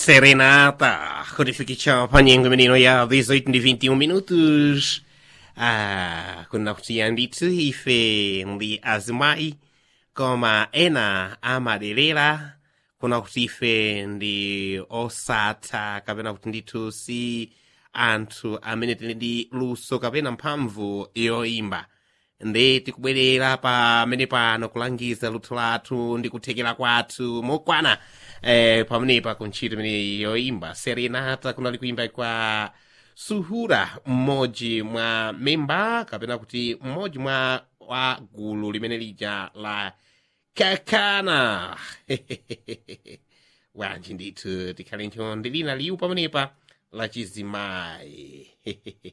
Serenata, codificação panhengo menino ya 18 de 21 minutos. Ah, kuna kutianditsu ife ndi azimai koma ena amaderera kuna kuti ife ndi osatha kapena kuti ndithu si anthu amene tili ndi luso kapena mphamvu yoimba ndi tikubwerera pamene pano kulangiza luso lathu ndi kuthekera kwathu mokwana eh, pamenepa ku ntchito imene yoimba serenata kunali kuimba kwa suhura mmodzi mwa memba kapena kuti mmodzi mwa wa gulu limene lija la kakana wanji ndithu tikhale ntchito ndi lina liwu pamenepa la chizimayi